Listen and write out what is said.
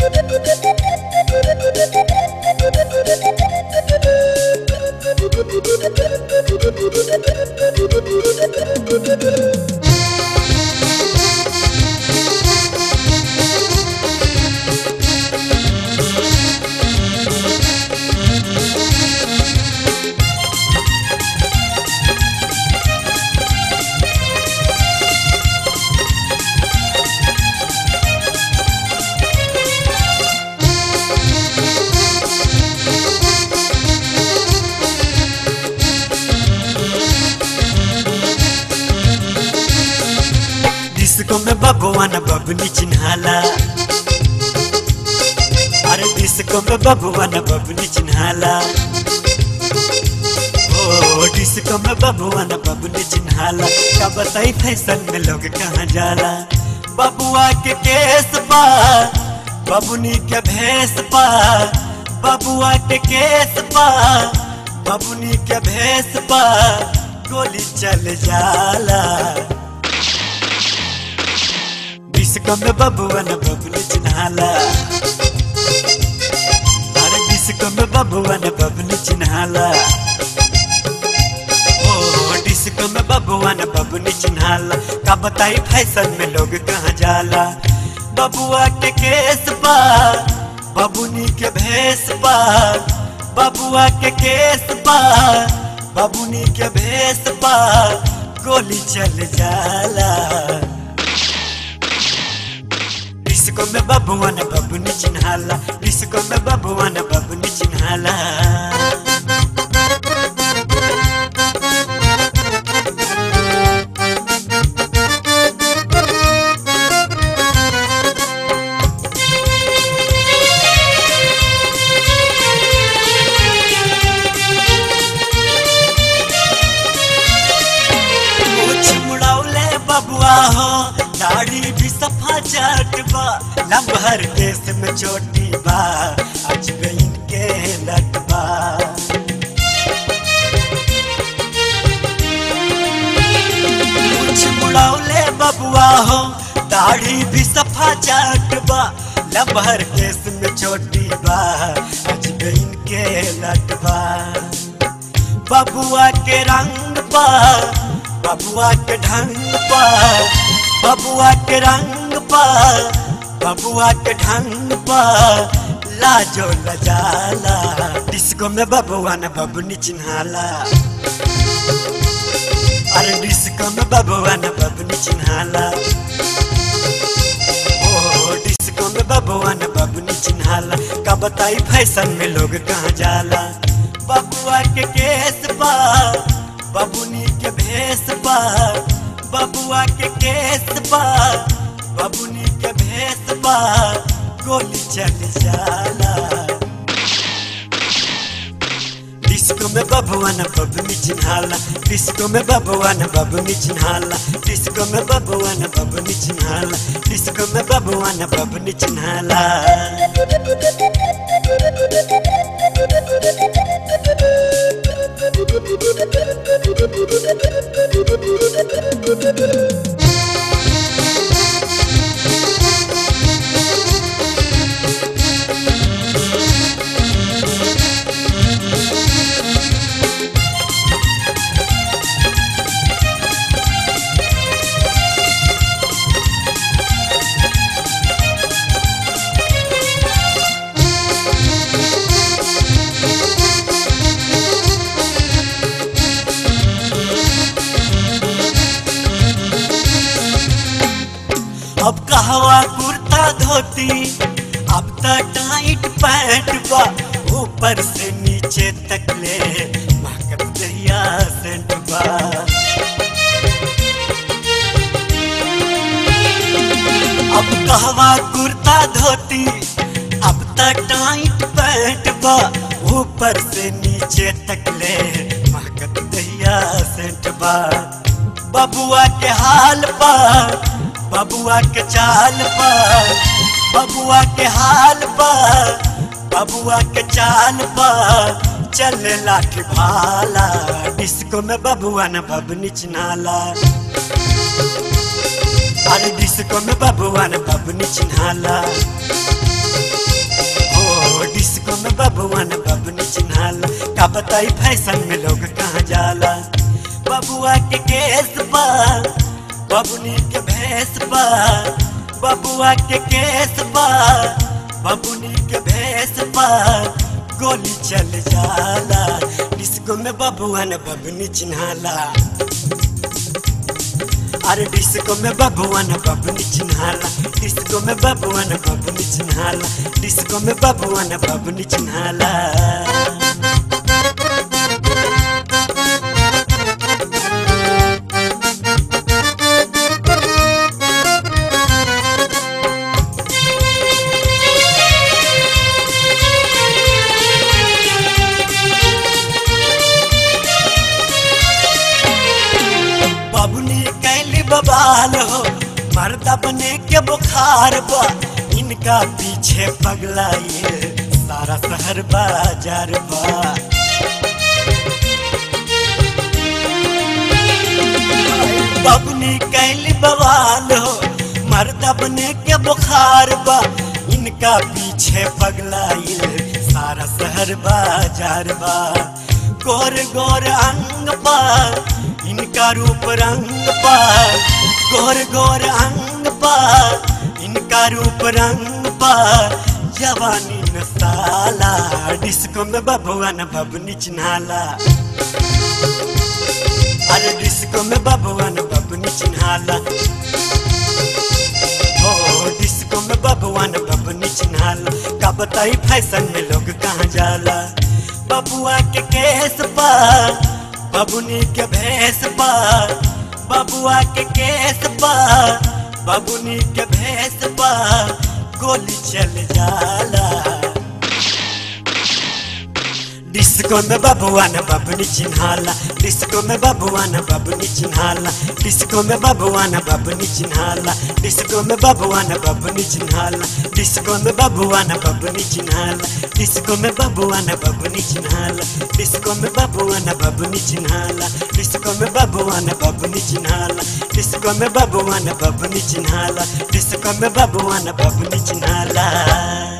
disco में बबुआ न बबनी चिन्हाला अरे डिस्को में बबुआ न बबनी चिन्हाला ओ डिस्को में बबुआ न बबनी चिन्हाला का बताई फैशन में लोग कहाँ जाला बबुआ के केस बा बबुनी के भेस बा बबुआ के केस बा बबुनी के भेस बा गोली चल जाला डिस्को में बबुआ न बबनी चिन्हाला अरे डिस्को में बबुआ न बबनी चिन्हाला ओ डिस्को में बबुआ न बबनी चिन्हाला का बताई फैशन में लोग कहाँ जाला बबुआ के केस बा बबुनी के भेस बा बबुआ के केस बा बबुनी के भेस बा गोली चल जाला डिस्को में बबुआ न बबुनी चिन्हाला डिस्को में बबुआ न बबुनी चिन्हाला कुछ मुड़ौले बबुआ हो दाढ़ी भी सफा जाट बा लम्हर देश में चोटी बा आज गईन के लटबा कुछ मुड़ौले बबुआ हो दाढ़ी भी सफा जाट बा लम्हर देश में चोटी बा आज गईन के लटबा बबुआ के रंग बा बबुआ के ढंग बा बबुआ के रंग बा बबुआ के ढंग बा लाजो लजाला डिस्को में बबुआ न बबनी चिन्हाला अरे डिस्को में बबुआ न बबनी चिन्हाला ओ डिस्को में बबुआ न बबनी चिन्हाला का बताई फैशन में लोग कहाँ जाला बबुआ के केस बा बबुनी के भेस बा बबुआ के केस बा बबुनी के भेस बा गोली चल जाला डिस्को में बबुआ न बबनी चिन्हाला डिस्को में बबुआ न बबनी चिन्हाला डिस्को में बबुआ न बबनी चिन्हाला डिस्को में बबुआ न बबनी चिन्हाला अब कहवा कुर्ता धोती अब तो टाइट पैंट बा ऊपर से नीचे तक ले महकत दरिया सेंट बा अब कहवा कुर्ता धोती अब तो टाइट पैंट बा ऊपर से नीचे तक ले महकत दरिया सेंट बा बबुआ के हाल बा बबुआ के चाल बा बबुआ के हाल बा बबुआ के चाल बा चले लाठी भाला डिस्को में बबुआ न बबनी चिन्हाला अरे डिस्को में बबुआ न बबनी चिन्हाला बताई फैशन में लोग कहाँ जाला बबुआ के केस बा बबुनी के भैंस बा बबुआ के केस बा बबुनी के भैंस बा गोली चल जाला डिस्को में बबुआ ने बबुनी चिन्हाला अरे डिस्को में बबुआ ने बबुनी चिन्हाला डिस्को में बबुआ ने बबुनी चिन्हाला डिस्को में बबुआ ने बबुनी चिन्हाला बबुनी कैली बबाल हो मर्दा बने के बुखार बा इनका पीछे पगला ये सारा शहर बाजार बा बबुनी कैली बवाल हो मर्दा बने के बुखार बा इनका पीछे पगला ये सारा शहर बाजार बा गोर गोर अंग बा इनका रूप रंग पा गोर गोर अंग पा इनका रूप रंग पा जवानी न साला डिस्को में बबुआ न बबनी चिन्हाला अरे डिस्को में बबुआ न बबनी चिन्हाला ओ डिस्को में बबुआ न बबनी चिन्हाला का बताई फैशन में लोग कहाँ जाला बबुआ के केस पा बबुनी के भैंस बा बबुआ के केस बा बबुनी के भैंस बा गोली चल जाला डिस्को में बबुआ न बबनी चिन्हाला डिस्को में बबुआ न बबनी चिन्हाला डिस्को में बबुआ न बबनी चिन्हाला डिस्को में बबुआ न बबनी चिन्हाला डिस्को में बबुआ न बबनी चिन्हाला डिस्को में बबुआ न बबनी चिन्हाला डिस्को में बबुआ न बबनी चिन्हाला डिस्को में बबुआ न बबनी चिन्हाला डिस्को में बबुआ न बबनी चिन्हाला डिस्को में बबुआ न बबनी चिन्हाला